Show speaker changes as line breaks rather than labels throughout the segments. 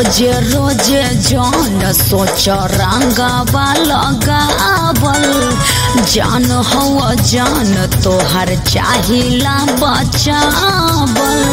रोजे रोजे जान सोच रंगावा लगावल जान हवा जान तोहर चाहिला बचावल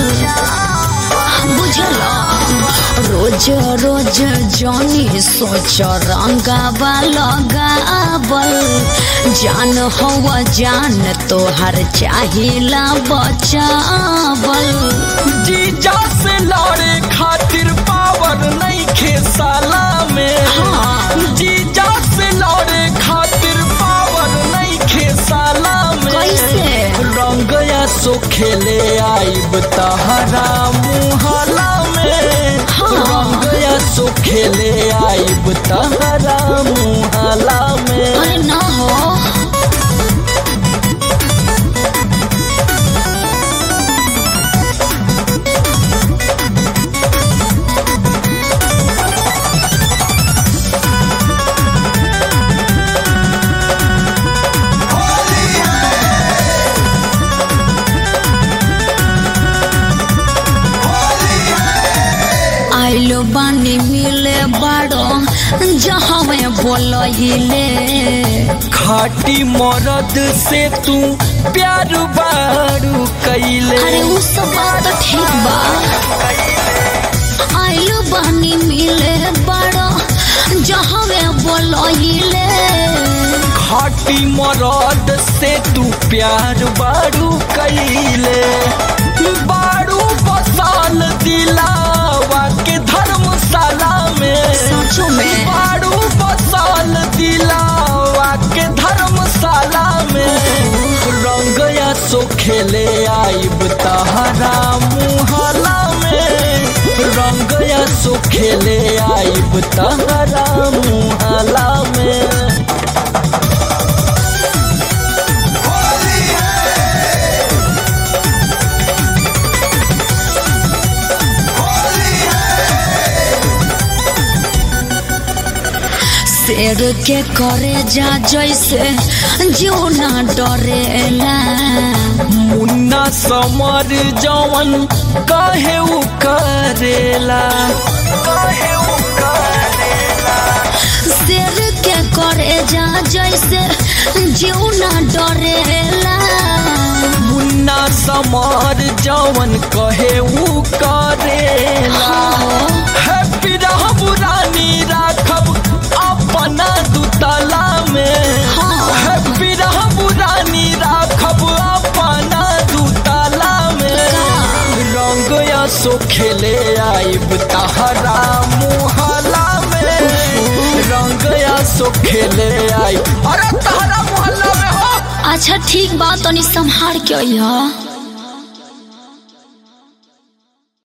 बुझल रोज रोज जानी सोच रंगावा लगावल जान हवा जान तोहर चाहिला बचावल
जीजा से लड़े खातिर पावर नहीं खेसाला में
हाँ।
जीजा से लड़े खातिर पावर नहीं खेसाला में
कैसे?
रंग या सो खेले आईब तहरा मुहला में
हाँ।
रंग या सो खेले आईब तहरा मुहला में
अरे ना हो आइलो बानी मिले बाड़ो जहाँ में बोलहिले
खाटी मरद से तू प्यार बारू कैले
अरे उ सब बात तो ठीक बा आइलो बानी मिले बाड़ो जहाँ में बोलहिले
खाटी मरद से तू प्यार बारू कैले बारू बसाल दिलावा के धर्मशाला में
सचो में
बारू बसाल दिलावा के धर्मशाला में रंग या सो खेले आईब तहरा मुहला में रंग या सो खेले आईब तहरा मुहला में
शेर के करे जा जैसे जो ना डरेला
मुन्ना समर जवन कहे उ करेला कहे उ करेला
शेर के करे जा जैसे जो ना डरेला
मुन्ना समर जवन कहे उ करेला हैप्पी रहब रानी राखब अपना दुतला में
हाँ।
हैप्पी रहब रानी राखब अपना दुतला में रंग या सो खेले आईब तहरा मुहला में रंग या सो खेले आई अरे तहरा मोहल्ला में हो
अच्छा ठीक बा तनी संभार के अइह